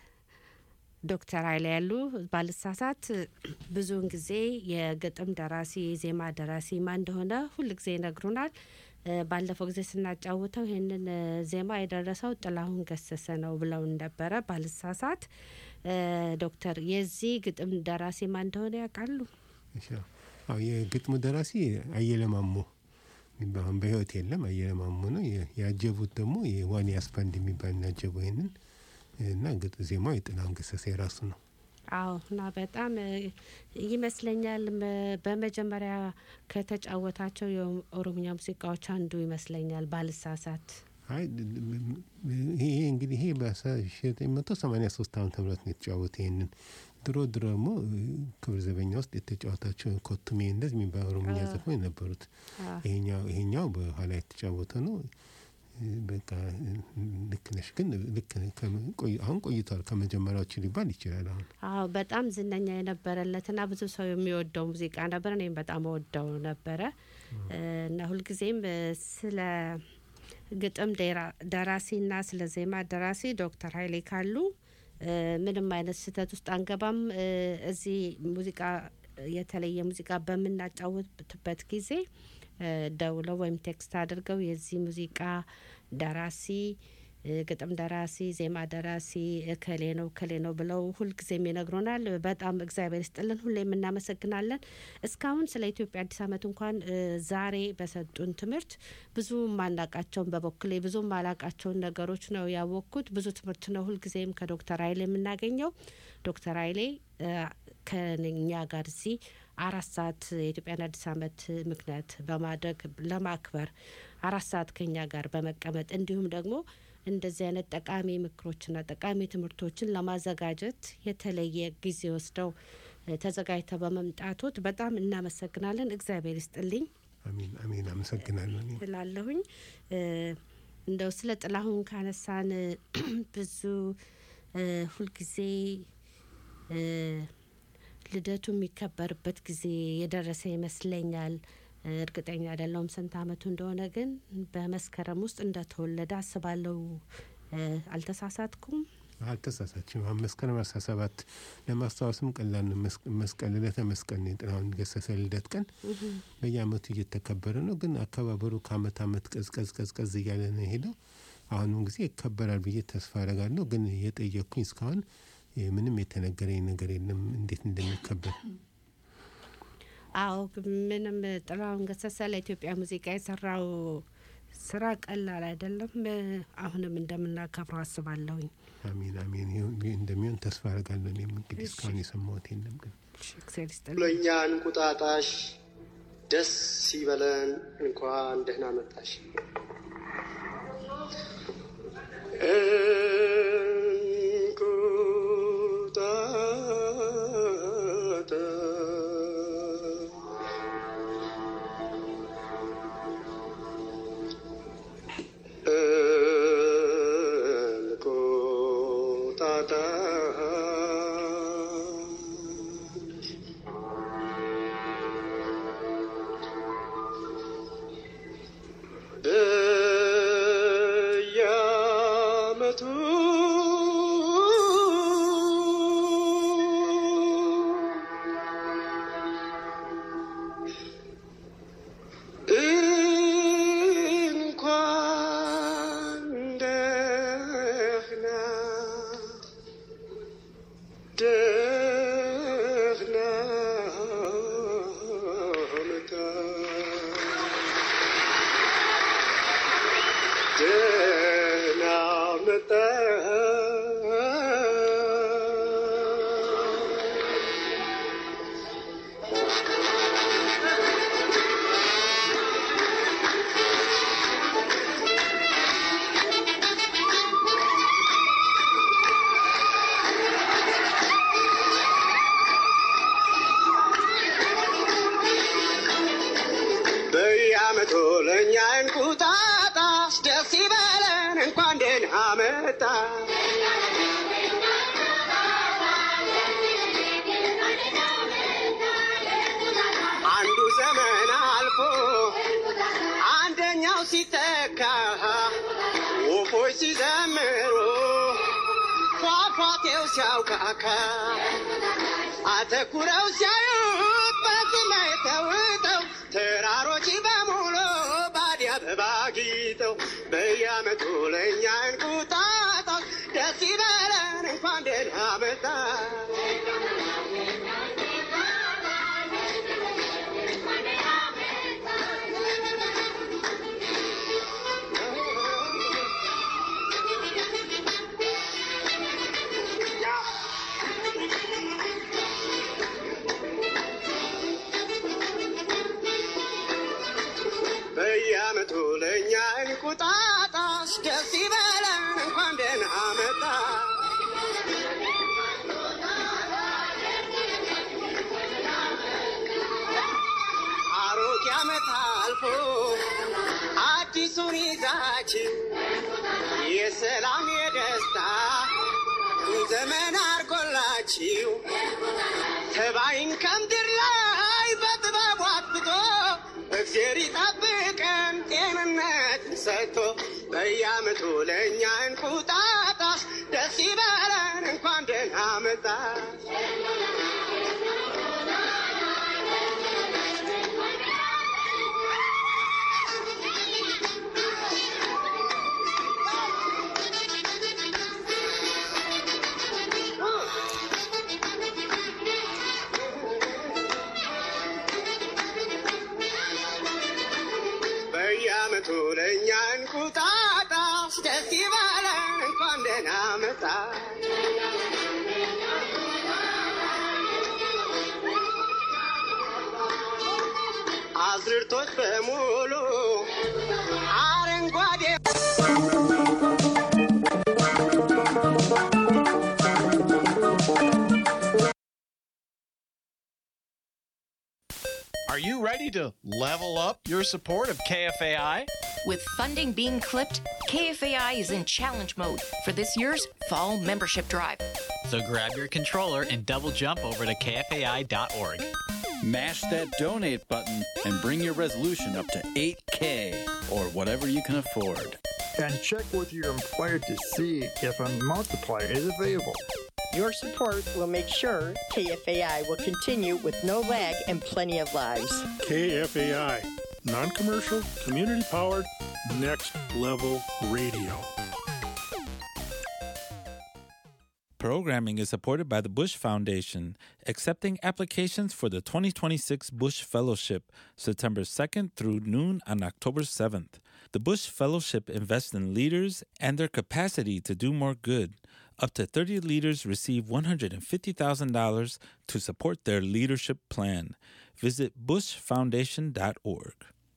ዶክተር ኃይለ ያሉ ባልሳሳት ብዙውን ጊዜ የግጥም ደራሲ የዜማ ደራሲ ማን እንደሆነ ሁል ጊዜ ይነግሩናል። እ፣ ባለፈው ጊዜ ስናጫውተው ይህንን እ፣ ዜማ የደረሰው ጥላሁን ገሰሰ ነው ብለውን ነበረ ባልሳሳት። እ፣ ዶክተር የዚህ ግጥም ደራሲ ማን እንደሆነ ያውቃሉ? እሺ፣ አዎ የግጥሙ ደራሲ አየለ ማሞ የሚባል አሁን በህይወት የለም። አየለ ማሞ ነው። የ- ያጀቡት ደግሞ የዋንያስ ባንድ የሚባል ያጀበው ይህንን እና ግጥ ዜማው የጥላሁን ገሰሰ የራሱ ነው። አዎ እና በጣም እ፣ ይመስለኛል መ- በመጀመሪያ ከተጫወታቸው የኦሮምኛ ሙዚቃዎች አንዱ ይመስለኛል ባልሳሳት። አይ ድ- ድ- ም- ም- ይሄ እንግዲህ ይሄ በዘጠኝ መቶ ሰማኒያ ሶስት ዓመተ ምህረት ነው የተጫወተ ይህንን ድሮ ድሮ ደግሞ እ፣ ክብር ዘበኛ ውስጥ የተጫወታቸው ኮቱሜ እንደዚህ የሚባል ኦሮምኛ አዎ። ዘፈን ነበሩት። አዎ። ይሄኛው ይሄኛው በኋላ የተጫወተ ነው። እ፣ በቃ እ፣ ልክ ነሽ፣ ግን ልክ ከመ- ቆይ- አሁን ቆይቷል ከመጀመሪያዎቹ ሊባል ይችላል አሁን አዎ በጣም ዝነኛ የነበረለትና ብዙ ሰው የሚወደው ሙዚቃ ነበር። እኔም በጣም ወደው ነበረ እ፣ እና ሁልጊዜም እ፣ ስለ ግጥም ደራ- ደራሲና ስለ ዜማ ደራሲ ዶክተር ኃይሌ ካሉ እ፣ ምንም አይነት ስህተት ውስጥ አንገባም። እ፣ እዚህ ሙዚቃ የተለየ ሙዚቃ በምናጫወትበት ጊዜ እ፣ ደውለው ወይም ቴክስት አድርገው የዚህ ሙዚቃ ደራሲ እ፣ ግጥም ደራሲ፣ ዜማ ደራሲ እከሌ ነው እከሌ ነው ብለው ሁልጊዜም ይነግሩናል። በጣም እግዚአብሔር ይስጥልን፣ ሁሌም እናመሰግናለን። እስካሁን ስለ ኢትዮጵያ አዲስ ዓመት እንኳን እ፣ ዛሬ በሰጡን ትምህርት ብዙ ማናቃቸውን በበኩሌ ብዙ ማላቃቸውን ነገሮች ነው ያወቅኩት። ብዙ ትምህርት ነው ሁልጊዜም ከዶክተር ኃይሌ የምናገኘው። ዶክተር ኃይሌ እ፣ ከኛ ጋር እዚህ አራት ሰዓት የኢትዮጵያን አዲስ ዓመት ምክንያት በማድረግ ለማክበር አራት ሰዓት ከኛ ጋር በመቀመጥ እንዲሁም ደግሞ እንደዚህ አይነት ጠቃሚ ምክሮችና ጠቃሚ ትምህርቶችን ለማዘጋጀት የተለየ ጊዜ ወስደው እ፣ ተዘጋጅተው በመምጣቶት በጣም እናመሰግናለን። እግዚአብሔር ይስጥልኝ አሜን አሜን። አመሰግናለሁ። እኔም እላለሁኝ። እ፣ እንደው ስለ ጥላሁን ካነሳን እ፣ ብዙ እ፣ ሁልጊዜ እ፣ ልደቱ የሚከበርበት ጊዜ የደረሰ ይመስለኛል። እ፣ እርግጠኛ አይደለሁም ስንት አመቱ እንደሆነ፣ ግን በመስከረም ውስጥ እንደተወለደ አስባለሁ። እ፣ አልተሳሳትኩም? አልተሳሳችም። አሁን መስከረም አስራ ሰባት ለማስታወስም ቀላል ነው። መስ- መስቀል ዕለተ መስቀል ነው የጥላሁን ገሰሰ ልደት ቀን በየአመቱ እየተከበረ ነው። ግን አከባበሩ ከአመት አመት ቀዝቀዝ ቀዝቀዝ እያለ ነው የሄደው። አሁንም ጊዜ ይከበራል ብዬ ተስፋ አደርጋለሁ። ግን የጠየቅኩኝ እስካሁን እ፣ ምንም የተነገረኝ ነገር የለም እንዴት እንደሚከበር። አዎ ግን ምንም ጥላሁን ገሰሰ ለኢትዮጵያ ሙዚቃ የሰራው ስራ ቀላል አይደለም። እ፣ አሁንም እንደምናከብረው አስባለሁኝ። አሜን አሜን ይሁን- ይህ እንደሚሆን ተስፋ አደርጋለሁ። እኔም እንግዲህ እስካሁን የሰማሁት የለም ግን እግዚአብሔር ይስጥልኝ። ለእኛ እንቁጣጣሽ ደስ ይበለን፣ እንኳን ደህና መጣሽ። በየዓመቱ እንኳን ደህና ደህና መጣ ደህና መጣ በየዓመቱ ለእኛ እንቁጣጣሽ ደስ ይበለን እንኳን ደህና መጣ አንዱ ዘመን አልፎ አንደኛው ሲተካ ወፎች ሲዘምሩ ፏፏቴው ሲያውቃካ አተኩረው ሲያዩት በሰማይ ተውጠው ተራሮች በሙሉ ባዲ አበባ ጊጠው በየዓመቱ ለእኛ እንቁጣጣሽ ደስ ይበለን እንኳን ደህና መጣ በየዓመቱ ለእኛ እንቁጣጣሽ ደስ ይበለን እንኳን ደህና መጣ አሮጌ ዓመት አልፎ አዲሱን ይዛችን የሰላም የደስታ ዘመን አርጎላችሁ ተባይን ከምድር ላይ በጥበቡ አጥብቶ እግዜር ይጠብቀን ጤንነት ሰጥቶ በየዓመቱ ለእኛ እንቁጣጣሽ ደስ ይበለን እንኳን ደህና መጣ በየዓመቱ ለእኛ እንቁጣጣሽ ደስ ይበለን እንኳን ደህና መጣ አዝርቶች በሙሉ አረንጓዴ Are you ready to level up your support of KFAI? With funding being clipped, KFAI is in challenge mode for this year's fall membership drive. So grab your controller and double jump over to kfai.org. Mash that donate button and bring your resolution up to 8K or whatever you can afford. and check with your employer to see if a multiplier is available. Your support will make sure KFAI will continue with no lag and plenty of lives. KFAI, non commercial, community powered, next level radio. Programming is supported by the Bush Foundation, accepting applications for the 2026 Bush Fellowship, September 2nd through noon on October 7th. The Bush Fellowship invests in leaders and their capacity to do more good. Up to 30 leaders receive $150,000 to support their leadership plan. Visit bushfoundation.org.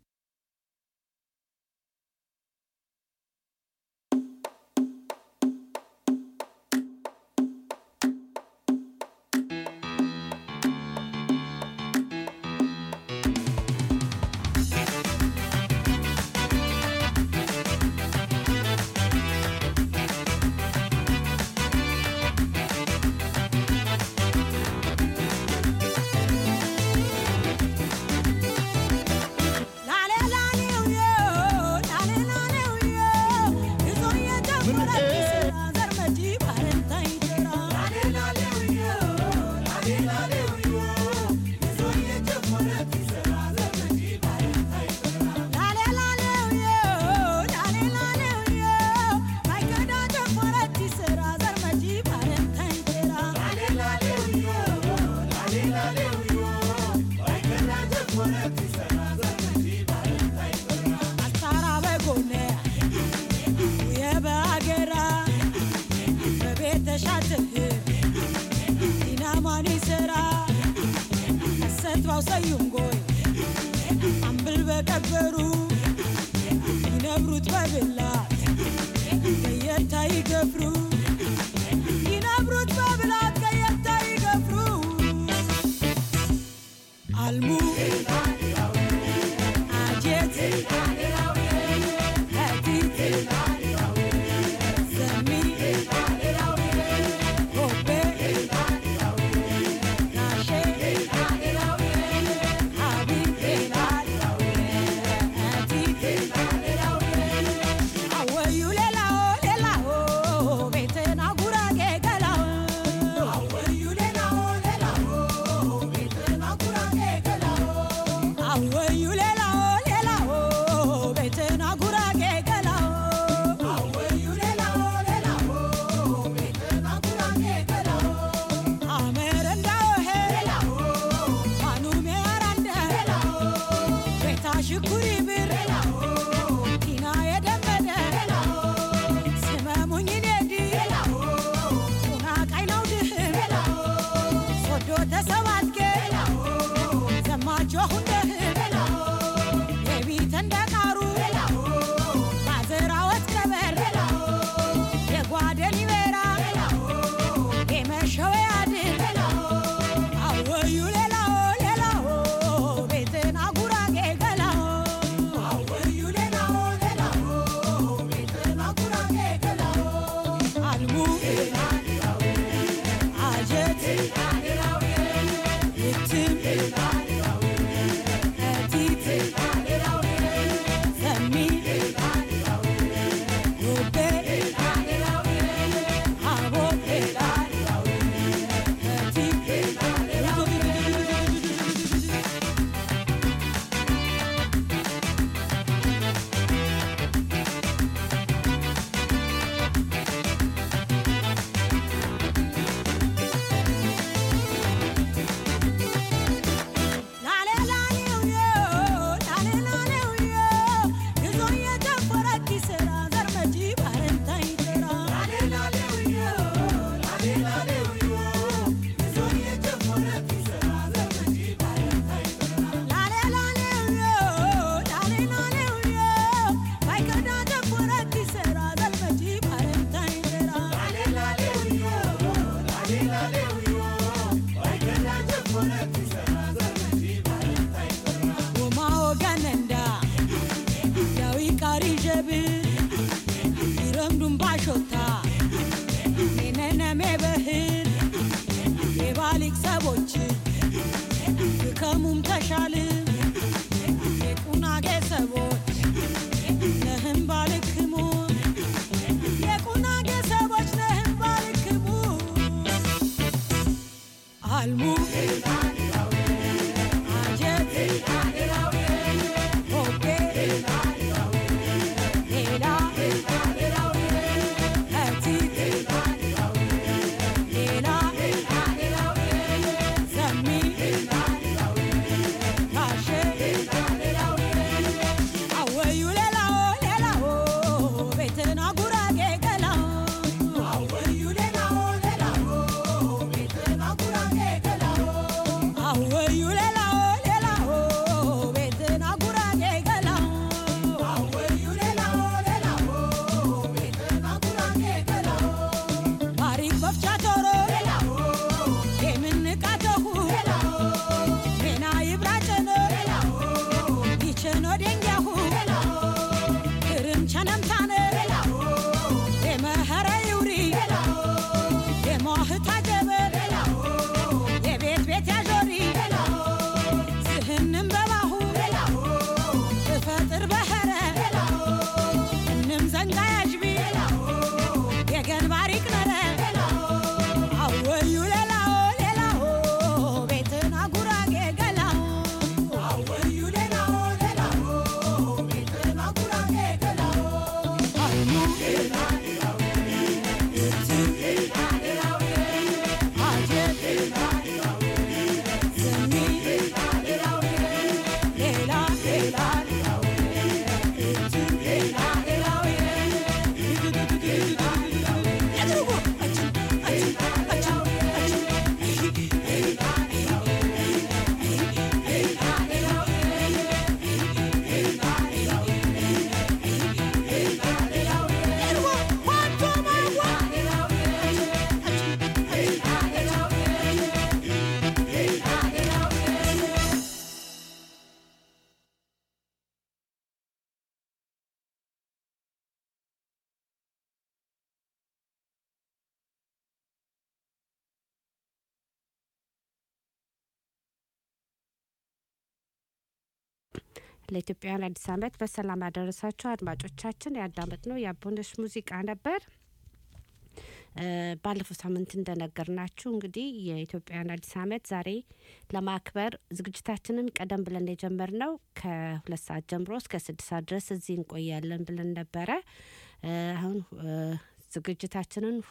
ሰዩንጎይ አምብል በቀበሩ ይነብሩት በብላት ከየታ ይገፍሩ ይነብሩት በብላት ከየታ ይገፍሩ አልሙ አጀት ከቲት ዘሚ ሆቤ ናሼ አወዩ ሌላው ሌላው ቤትና ጉራጌ ገላው አወዩ ሌላው ሌላው ቤትና ጉራጌ ገላው አወዩ ሌላው ሌላው ቤትና ጉራጌ ገላው አወዩ ሌላው ሌላው ቤትና ጉራጌ ገላው አመረ እንዳው ሄላው ማኑሜ አራንደ ሄላው ቤታ ሽኩሪ ብር ቲና የደመደ ስመሙኝ ኔዲ ጡና ቃይ ነው ድህም ሶዶ ተሰባትኬ ዘማችሁ እንደህም የቢት እንደ ቃሩ ማዘራወት ቀበር የጓደን ይበራ የመሸው ያድር አወዩ ሌላው ሌላው ቤትን አጉራጌ ገላው አወዩ ሌላው ሌላው ቤትን አጉራጌ ገላው አልሙ አጀት ይትም እቲት ዘሚ ጉቤ አቦት ሰቦች ከሙም ተሻል የቁናጌ ሰቦች ነህም ባልክሙን አልሙ አጀት ሆቤ ሌላ እቲት ሌላ ሰሚ ካሼ አወዩ ሌላው ሌላው ቤትና ጉራጌ ገላው አወዩ ሌላው ሌላው ቤትና ጉራጌ ገላው አወዩ ሌላው ሌላው ቤትና ጉራጌ ገላው አወዩ ሌላው ሌላው ቤትና ጉራጌ ገላው ታሪክ በፍቻ ቶሮ ሌላው የምንቃተሁ ሌላው ሜና ይብራጨነ ሌላው ይቸኖ ደንጊያሁ ክርም ቸነምታነ የመኸረ ይውሪ የሞህታ ጀበ የቤት ቤት ያዦሪ ዝህንም በባሁ እፈጥር በኸረ እንም ዘንጋ ያዥቢ የገንባሪ ቅነረ አወዩ ሌላው ሌላው ቤትና ጉራጌ ገላው አወዩ ሌላው ሌላው ቤትና ጉራጌ ገላው አልሙ አጀት ዘሚ ሌላ ሌላ ለኢትዮጵያውያን አዲስ ዓመት በሰላም አደረሳችሁ አድማጮቻችን። ያዳመጥነው የአቦነሽ ሙዚቃ ነበር። እ፣ ባለፈው ሳምንት እንደነገርናችሁ እንግዲህ የኢትዮጵያውያን አዲስ ዓመት ዛሬ ለማክበር ዝግጅታችንን ቀደም ብለን የጀመርነው ከሁለት ሰዓት ጀምሮ እስከ ስድስት ሰዓት ድረስ እዚህ እንቆያለን ብለን ነበረ። እ፣ አሁን እ፣ ዝግጅታችንን